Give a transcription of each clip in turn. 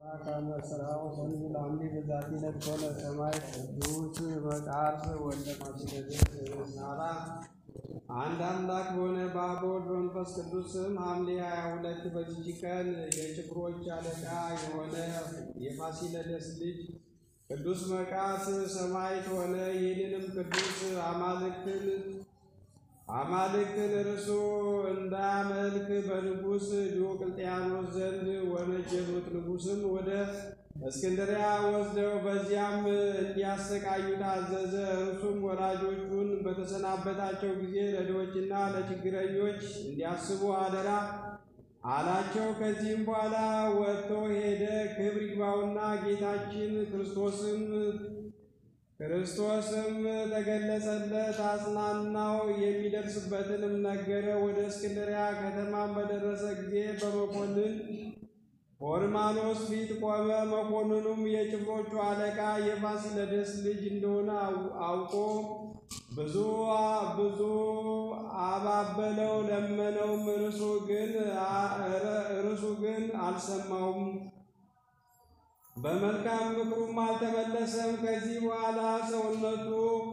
ከመ ሥራው ወንጌል አምኒ በዛቲ ነድኮነ ሰማይ ቅዱስ መቃርስ ወልደ ማስደድስ ናራ አንድ አምላክ በሆነ በአብ ወልድ በመንፈስ ቅዱስ ስም ሐምሌ ሀያ ሁለት በዚች ቀን የጭፍሮች አለቃ የሆነ የፋሲለደስ ልጅ ቅዱስ መቃርስ ሰማዕት ሆነ። ይህንንም ቅዱስ አማልክትን አማልክትን እርሱ እንዳያመልክ በንጉሥ ዲዮቅልጥያኖስ ዘንድ ወነጀሉት። ንጉሥም ወደ እስክንድሪያ ወስደው በዚያም እንዲያሰቃዩት አዘዘ። እርሱም ወላጆቹን በተሰናበታቸው ጊዜ ለድሆችና ለችግረኞች እንዲያስቡ አደራ አላቸው። ከዚህም በኋላ ወጥቶ ሄደ። ክብር ይግባውና ጌታችን ክርስቶስም ክርስቶስም ተገለጸለት፣ አጽናናው፣ የሚደርስበትንም ነገረ። ወደ እስክንድሪያ ከተማም በደረሰ ጊዜ በመኮንን ሆርማኖስ ፊት ቆመ። መኮንኑም የጭፍሮቹ አለቃ የፋሲለደስ ልጅ እንደሆነ አውቆ ብዙ ብዙ አባበለው፣ ለመነውም። እርሱ ግን እርሱ ግን አልሰማውም። በመልካም ምክሩም አልተመለሰም። ከዚህ በኋላ ሰውነቱ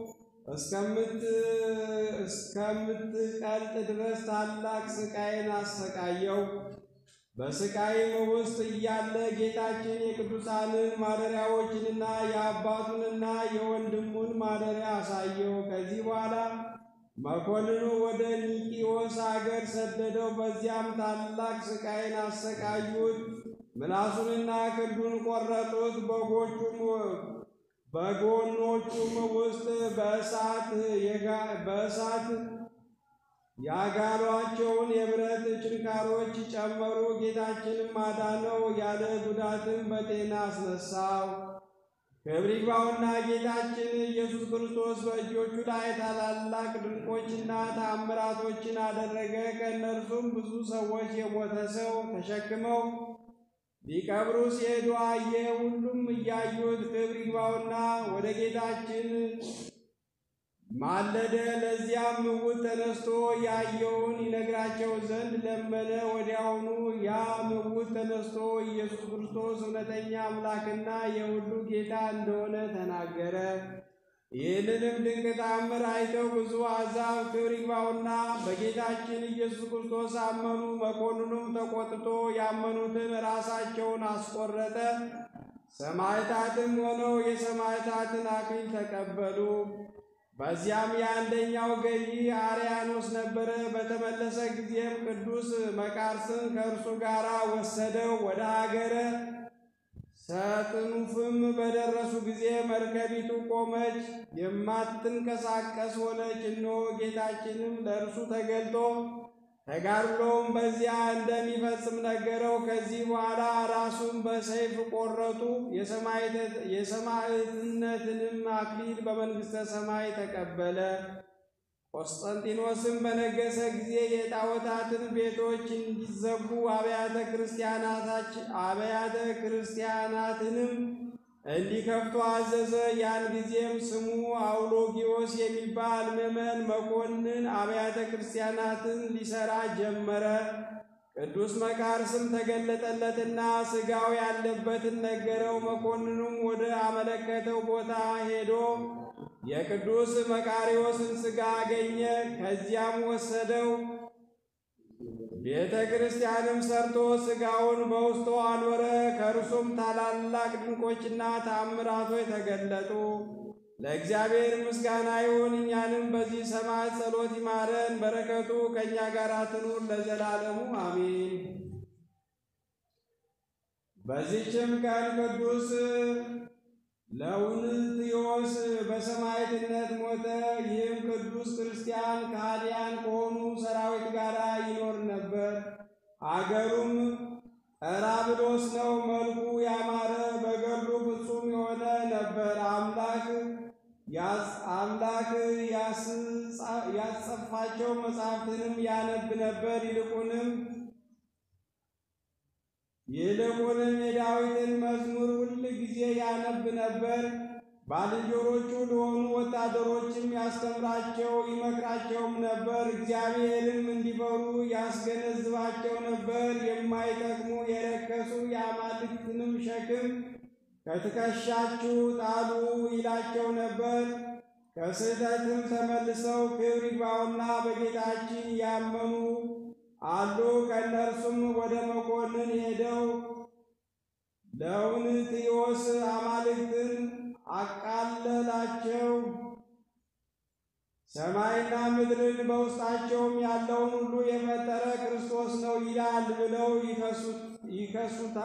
እስከምትቀልጥ ድረስ ታላቅ ስቃይን አሰቃየው። በስቃይም ውስጥ እያለ ጌታችን የቅዱሳንን ማደሪያዎችንና የአባቱንና የወንድሙን ማደሪያ አሳየው። ከዚህ በኋላ መኮንኑ ወደ ኒቂዎስ አገር ሰደደው። በዚያም ታላቅ ስቃይን አሰቃዩት። ምላሱንና ክንዱን ቆረጡት። በጎቹም በጎኖቹም ውስጥ በእሳት በእሳት ያጋሏቸውን የብረት ችንካሮች ጨመሩ። ጌታችንም አዳነው፣ ያለ ጉዳትም በጤና አስነሳው። ክብር ይግባውና ጌታችን ኢየሱስ ክርስቶስ በእጆቹ ላይ ታላላቅ ድንቆችና ተአምራቶችን አደረገ። ከእነርሱም ብዙ ሰዎች የሞተ ሰው ተሸክመው ሊቀብሩ ሲሄዱ አየ። ሁሉም እያዩት ክብር ይግባውና ወደ ጌታችን ማለደ። ለዚያም ምውት ተነስቶ ያየውን ይነግራቸው ዘንድ ለመነ። ወዲያውኑ ያ ምውት ተነስቶ ኢየሱስ ክርስቶስ እውነተኛ አምላክና የሁሉ ጌታ እንደሆነ ተናገረ። ይህንንም ድንቅ ተአምር አይተው ብዙ አሕዛብ ክብር ይግባውና በጌታችን ኢየሱስ ክርስቶስ አመኑ። መኮንኑም ተቆጥቶ ያመኑትን ራሳቸውን አስቆረጠ። ሰማዕታትም ሆነው የሰማዕታትን አክሊል ተቀበሉ። በዚያም የአንደኛው ገዢ አርያኖስ ነበረ። በተመለሰ ጊዜም ቅዱስ መቃርስን ከእርሱ ጋር ወሰደው። ወደ ሀገረ ሰጥኑፍም በደረሱ ጊዜ መርከቢቱ ቆመች፣ የማትንቀሳቀስ ሆነች። እነሆ ጌታችንም ለእርሱ ተገልጦ ተጋድሎውም በዚያ እንደሚፈጽም ነገረው። ከዚህ በኋላ ራሱን በሰይፍ ቆረጡ። የሰማዕትነትንም አክሊል በመንግሥተ ሰማይ ተቀበለ። ቆስጠንጢኖስም በነገሰ ጊዜ የጣዖታትን ቤቶች እንዲዘጉ አብያተ ክርስቲያናትንም እንዲከፍቱ አዘዘ። ያን ጊዜም ስሙ አውሎጊዮስ የሚባል ምዕመን መኮንን አብያተ ክርስቲያናትን ሊሰራ ጀመረ። ቅዱስ መቃርስም ተገለጠለትና ሥጋው ያለበትን ነገረው። መኮንኑም ወደ አመለከተው ቦታ ሄዶ የቅዱስ መቃሪዎስን ሥጋ አገኘ። ከዚያም ወሰደው። ቤተ ክርስቲያንም ሰርቶ ሥጋውን በውስጡ አኖረ። ከእርሱም ታላላቅ ድንቆችና ተአምራቶች ተገለጡ። ለእግዚአብሔር ምስጋና ይሁን። እኛንም በዚህ ሰማዕት ጸሎት ይማረን፣ በረከቱ ከእኛ ጋር ትኑር ለዘላለሙ አሜን። በዚችም ቀን ቅዱስ ለውንትዮስ በሰማዕትነት ሞተ። ይህም ቅዱስ ክርስቲያን ከሃዲያን ከሆኑ ሰራዊት ጋር ይኖር ነበር። አገሩም ጠራብሎስ ነው። መልኩ ያማረ በገድሉ ፍጹም የሆነ ነበር። አምላክ አምላክ ያስጸፋቸው መጽሐፍትንም ያነብ ነበር። ይልቁንም ይልቁንም የዳዊትን መዝሙር ሁል ጊዜ ያነብ ነበር። ባልንጀሮቹ ለሆኑ ወታደሮችም ያስተምራቸው ይመክራቸውም ነበር። እግዚአብሔርም እንዲፈሩ ያስገነዝባቸው ነበር። የማይጠቅሙ የረከሱ የአማልክትንም ሸክም ከትከሻችሁ ጣሉ ይላቸው ነበር። ከስህተትም ተመልሰው ክብር ይግባውና በጌታችን ያመኑ አሉ። ከእነርሱም ወደ መኮንን ሄደው ለውንትዮስ አማልክትን አቃለላቸው፣ ሰማይና ምድርን በውስጣቸውም ያለውን ሁሉ የፈጠረ ክርስቶስ ነው ይላል ብለው ይከሱት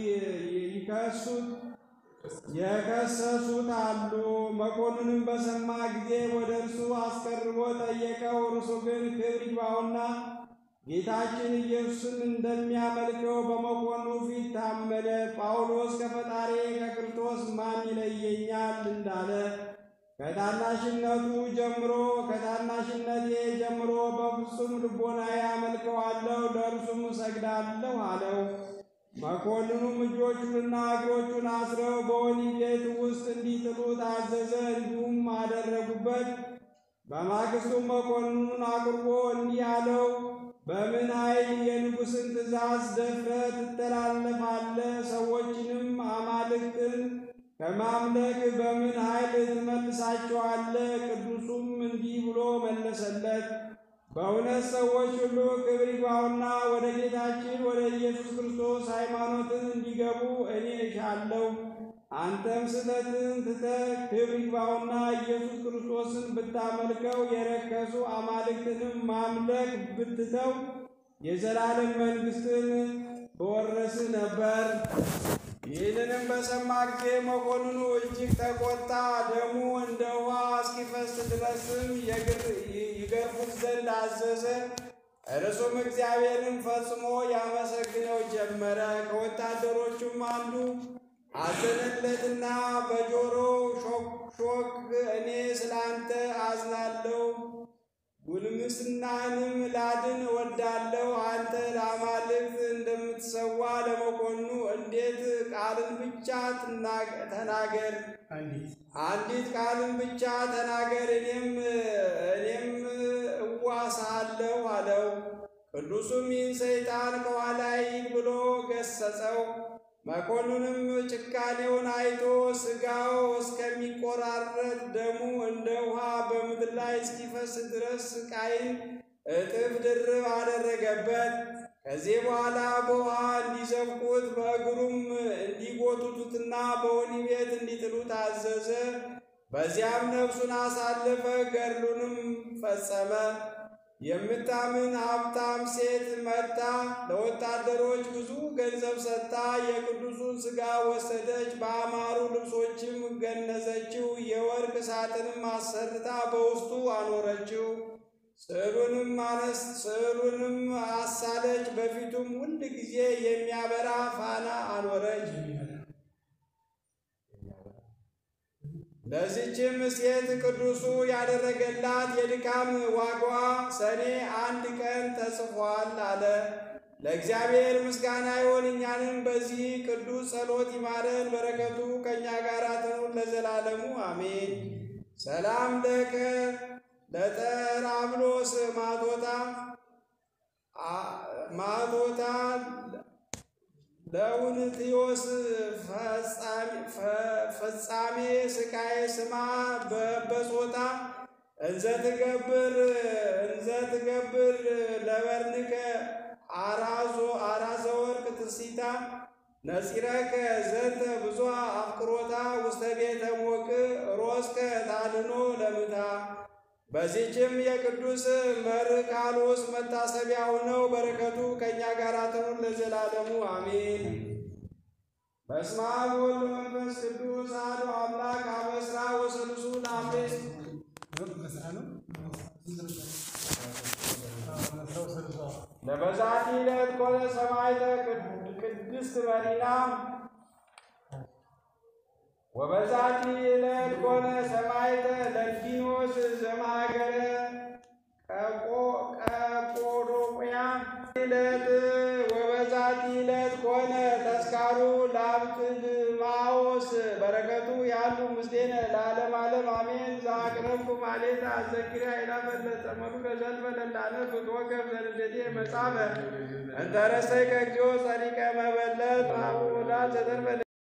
የከሰሱት አሉ። መኮንንም በሰማ ጊዜ ወደ እርሱ አስቀርቦ ጠየቀው። እርሱ ግን ክብር ይግባውና ጌታችን ኢየሱስን እንደሚያመልከው በመኮንኑ ፊት ታመነ። ጳውሎስ ከፈጣሪ ከክርስቶስ ማን ይለየኛል እንዳለ ከታናሽነቱ ጀምሮ ከታናሽነቴ ጀምሮ በፍጹም ልቦናዬ አመልከዋለሁ፣ ለእርሱም እሰግዳለሁ አለው። መኮንኑም እጆቹንና እግሮቹን አስረው በወህኒ ቤት ውስጥ እንዲጥሉት አዘዘ። እንዲሁም አደረጉበት። በማግስቱም መኮንኑን አቅርቦ እንዲህ አለው፣ በምን ኃይል የንጉሥን ትእዛዝ ደፍረህ ትተላለፋለህ? ሰዎችንም አማልክትን ከማምለክ በምን ኃይል ትመልሳቸዋለህ? ቅዱሱም እንዲህ ብሎ መለሰለት በእውነት ሰዎች ሁሉ ክብር ይግባውና ወደ ጌታችን ወደ ኢየሱስ ክርስቶስ ሃይማኖትን እንዲገቡ እኔ እሻለሁ። አንተም ስህተትን ትተህ ክብር ይግባውና ኢየሱስ ክርስቶስን ብታመልከው የረከሱ አማልክትንም ማምለክ ብትተው የዘላለም መንግሥትን በወረስህ ነበር። ይህንንም በሰማ ጊዜ መኮንኑ እጅግ ተቆጣ። ደሙ እንደ ውሃ እስኪፈስ ድረስም ይገርፉት ዘንድ አዘዘ። እርሱም እግዚአብሔርን ፈጽሞ ያመሰግነው ጀመረ። ከወታደሮቹም አንዱ አዘነለትና በጆሮ ሾክ እኔ ስላንተ አዝናለሁ፣ ጉልምስናንም ላድን እወዳለሁ። አንተ ለአማልክት እንደምትሰዋ ለመኮንኑ እንዴት ቃልን ብቻ ተናገር፣ አንዲት ቃልን ብቻ ተናገር፣ እኔም እኔም እዋሳለሁ አለው። ቅዱሱም ይህን ሰይጣን ከኋላ ሂድ ብሎ ገሰጸው። መኮንኑም ጭካኔውን አይቶ ሥጋው እስከሚቆራረጥ ደሙ እንደ ውሃ በምድር ላይ እስኪፈስ ድረስ ስቃይን እጥፍ ድርብ አደረገበት። ከዚህ በኋላ በውሃ እንዲዘብቁት በእግሩም እንዲጎቱቱትና በወህኒ ቤት እንዲጥሉት አዘዘ። በዚያም ነፍሱን አሳለፈ፣ ገድሉንም ፈጸመ። የምታምን ሀብታም ሴት መጥታ ለወታደሮች ብዙ ገንዘብ ሰጥታ የቅዱሱን ሥጋ ወሰደች። በአማሩ ልብሶችም ገነዘችው። የወርቅ ሳጥንም አሰርታ በውስጡ አኖረችው። ስዕሉንም አነስ ስዕሉንም አሳለች። በፊቱም ሁል ጊዜ የሚያበራ ፋና አኖረች። ለዚችም ሴት ቅዱሱ ያደረገላት የድካም ዋጋዋ ሰኔ አንድ ቀን ተጽፏል አለ። ለእግዚአብሔር ምስጋና ይሁን፣ እኛንም በዚህ ቅዱስ ጸሎት ይማረን፣ በረከቱ ከእኛ ጋር ትኑር ለዘላለሙ አሜን። ሰላም ለከ ለጠራብሎስ ማቶታ ማቶታ ለውንትዮስ ፈጻሜ ስቃይ ስማ በበጾታ እንዘ ትገብር እንዘ ትገብር ለበርንከ አራዞ አራዘ ወርቅ ትሲታ ነጺረከ ዘንተ ብዙ አፍቅሮታ ውስተ ቤተ ሞቅ ሮስከ ታድኖ ለምታ በዚህችም የቅዱስ መርቃሎስ መታሰቢያው ነው። በረከቱ ከእኛ ጋር ትኑር ለዘላለሙ አሜን። በስመ አብ ወወልድ ወመንፈስ ቅዱስ አሐዱ አምላክ አመ ዕስራ ወሰሉሱ ለአምስት ለበዛቲ ዕለት ኮነ ሰማዕተ ቅድስት መሪና ወበዛቲ ዕለት ኮነ ሰማዕተ ለንቲኖስ ዘማገረ ቀጶዶቅያ ዕለት ወበዛቲ ዕለት ኮነ ተስካሩ ለአብጥልማዎስ ክርስቶስ በረከቱ ያሉ ምስሌነ ለዓለም ዓለም አሜን። ዘአቅረብኩ ማሌታ አዘኪሪ ኃይላ ፈለጠ መሉ ለዘልፈ ለላነ ብትወገብ ዘንደቴ መጻፈ እንተረሰይ ከእግዚኦ ጸሪቀ መበለት አቡላ ዘተርፈ